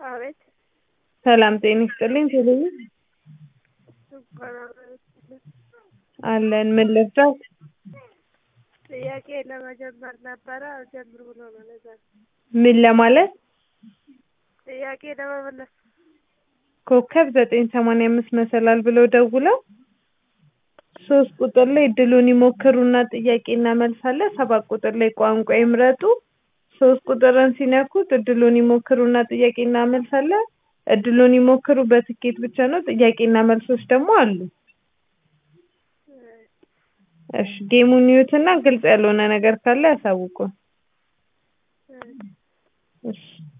አቤት ሰላም ጤና ይስጥልኝ ቴሌብር እንኳን አብረን አለን ምን ልርዳት ጥያቄ ለመጀመር ነበረ አልጀምር ብሎ ነው ለዛ ነው። ምን ለማለት ጥያቄ ለመመለስ ኮከብ ዘጠኝ ሰማንያ አምስት መሰላል ብለው ደውለው ሶስት ቁጥር ላይ እድሉን ይሞክሩና ጥያቄና መልስ አለ ሰባት ቁጥር ላይ ቋንቋ ይምረጡ ሶስት ቁጥርን ሲነኩት እድሉን ይሞክሩና ጥያቄና መልስ አለ እድሉን ይሞክሩ በትኬት ብቻ ነው ጥያቄና መልሶች ደግሞ አሉ እሺ ጌሙን ይዩትና ግልጽ ያልሆነ ነገር ካለ ያሳውቁን እሺ